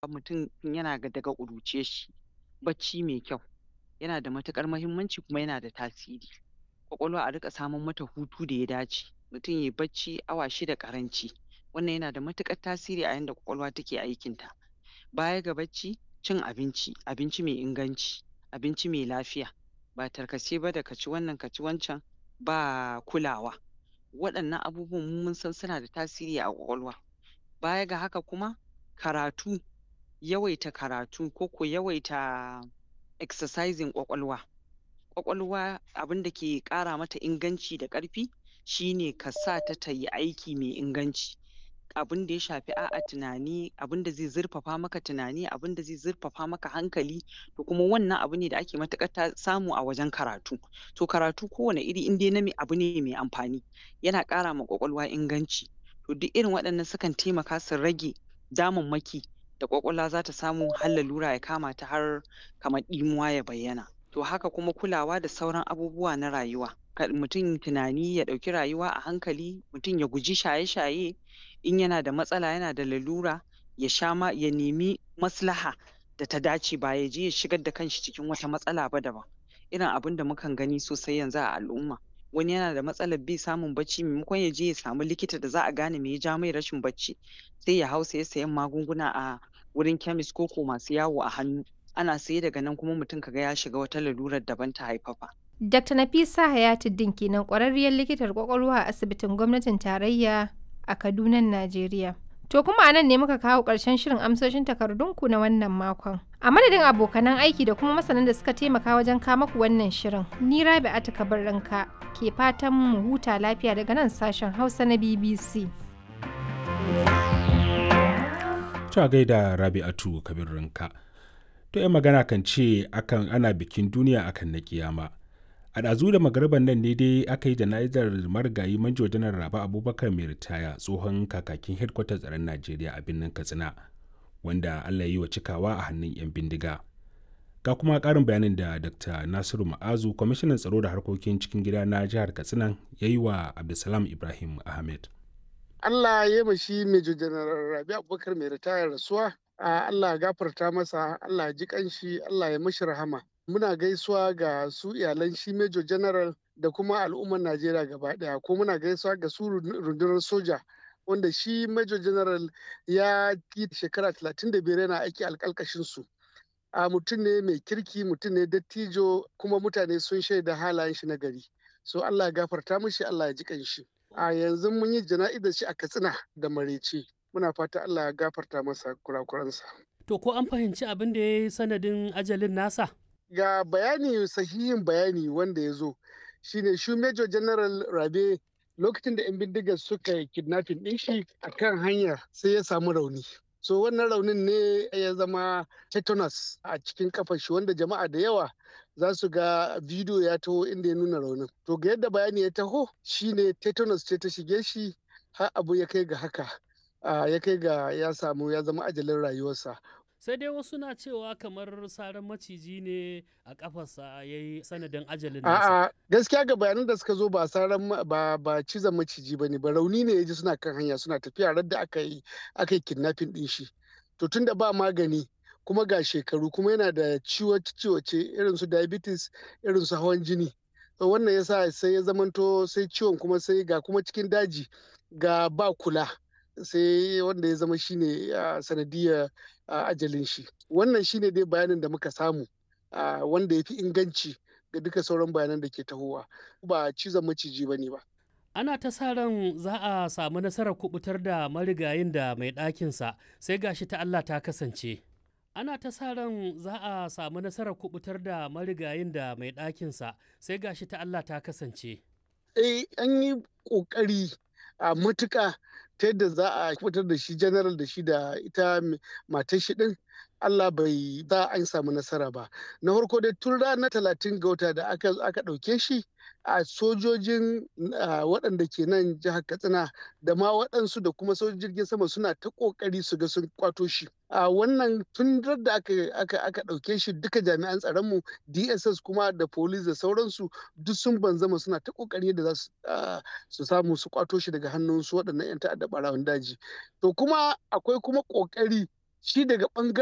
mutum tun yana daga ƙuruciyar shi bacci mai kyau yana da matuƙar muhimmanci kuma yana da tasiri ƙwaƙwalwa a riƙa saman mata hutu da ya dace mutum yayi bacci awa shida ƙaranci wannan yana da matuƙar tasiri a yanda ƙwaƙwalwa take aikin ta baya ga bacci cin abinci abinci mai inganci abinci mai lafiya ba tarkace ba da ka ci wannan ka ci wancan ba kulawa waɗannan abubuwan mu mun san suna da tasiri a ƙwaƙwalwa baya ga haka kuma karatu yawaita karatu ko ko yawaita exercising ƙwaƙwalwa ƙwaƙwalwa abinda ke ƙara mata inganci da ƙarfi shine ka sa ta tayi aiki mai inganci abinda ya shafi a'a tunani abinda zai zurfafa maka tunani abinda zai zurfafa maka hankali to kuma wannan abu ne da ake matuƙar samu a wajen karatu to karatu kowane iri in dai na abu ne mai amfani yana ƙara ma ƙwaƙwalwa inganci to duk irin waɗannan sukan taimaka su rage damammaki da ƙwaƙwalwa zata samu har lalura ya kama ta har kamar ɗimuwa ya bayyana to haka kuma kulawa da sauran abubuwa na rayuwa kar mutum tunani ya ɗauki rayuwa a hankali mutum ya guji shaye-shaye in yana da matsala yana da lalura ya sha ma ya nemi maslaha da ta dace ba yaje ya shigar da kanshi cikin wata matsala ba daban irin abinda mukan gani sosai yanzu a al'umma wani yana da matsalar bai samun bacci maimakon yaje ya samu likita da za a gane me ya ja mai rashin bacci sai ya hau saye sayen magunguna a wurin chemist ko ko masu yawo a hannu ana saye daga nan kuma mutum kaga ya shiga wata lalurar daban ta haifafa Dr. Nafisa Hayatuddin kenan ƙwararriyar likitar ƙwaƙwalwa a asibitin gwamnatin tarayya a Kadunan Najeriya. To kuma a nan ne muka kawo ƙarshen shirin amsoshin takardunku na wannan makon. A madadin abokanan aiki da kuma masanan da suka taimaka wajen kama ku wannan shirin, ni Rabi'atu Kabarranka ke fatan mu huta lafiya daga nan sashen Hausa na BBC. Ta gaida Rabi'atu Kabarranka. To 'yan magana kan ce akan ana bikin duniya akan na kiyama. a ɗazu da magariban nan ne dai aka yi jana'izar marigayi manjo janar raba abubakar mai ritaya tsohon kakakin hedkwatar tsaron najeriya a birnin katsina wanda allah yi wa cikawa a hannun 'yan bindiga ga kuma ƙarin bayanin da dr nasiru ma'azu kwamishinan tsaro da harkokin cikin gida na jihar katsina ya yi wa abdulsalam ibrahim ahmed allah ya mashi major janar rabi abubakar mai ritaya rasuwa allah ya gafarta masa allah ya ji kanshi allah ya mashi rahama muna gaisuwa ga su iyalan shi major general da kuma al'ummar najeriya gaba daya ko muna gaisuwa ga su rundunar soja wanda shi major general ya yi shekara 35 yana aiki alkalkashin su a mutum ne mai kirki mutum ne dattijo kuma mutane sun shaida halayen shi na gari so allah ya gafarta mishi allah ya ji kanshi a yanzu mun yi jana'izar shi a katsina da marece muna fata allah ya gafarta masa kurakuransa to ko an fahimci abin da ya yi sanadin ajalin nasa ga bayani sahihin bayani wanda ya zo shine shi major general rabe lokacin da 'yan bindigar suka yi kidnapping ɗin shi a kan hanya sai ya samu rauni so wannan raunin ne ya zama tetanus a cikin kafar shi wanda jama'a da yawa za su ga bidiyo ya taho inda ya nuna raunin to ga yadda bayani ya taho shine tetanus ce ta shige shi har abu ya kai ga haka ya kai ga ya samu ya zama ajalin rayuwarsa sai dai wasu na cewa kamar saran maciji ne a kafarsa ya yi sanadin ajalin nasa. A'a gaskiya ga bayanan da suka zo ba saran ba ba cizon maciji bane ba rauni ne ya ji suna kan hanya suna tafiya radda aka yi aka yi kidnapping din shi. To tunda ba magani kuma ga shekaru kuma yana da ciwace irin su diabetes irin su hawan jini. To wannan yasa sai ya zamanto sai ciwon kuma sai ga kuma cikin daji ga ba kula. sai wanda ya zama shine sanadiyar ajalin shi wannan shine dai bayanin da muka samu wanda ya fi inganci ga duka sauran bayanan da ke tahowa ba cizon maciji ba ne ba ana ta sa ran za a samu nasarar kubutar da marigayin da mai ɗakinsa sai gashi ta Allah ta kasance ana ta sa ran za a samu nasarar kubutar da marigayin da mai ɗakinsa sai gashi ta Allah ta kasance eh an yi ƙoƙari a matuƙa ta yadda za a fitar da shi general da shi da ita matar shi din Allah bai za an samu nasara ba na farko dai tun ranar talatin ga wata da aka aka ɗauke shi a sojojin waɗanda ke nan jihar katsina da ma waɗansu da kuma sojojin jirgin sama suna ta ƙoƙari su ga sun kwato shi a wannan tun da aka aka aka ɗauke shi duka jami'an tsaronmu dss kuma da police da sauransu duk sun banzama suna ta ƙoƙari da za su samu su kwato shi daga hannun su waɗannan 'yan ta'adda ɓarawan daji to kuma akwai kuma ƙoƙari shi daga ɓangaren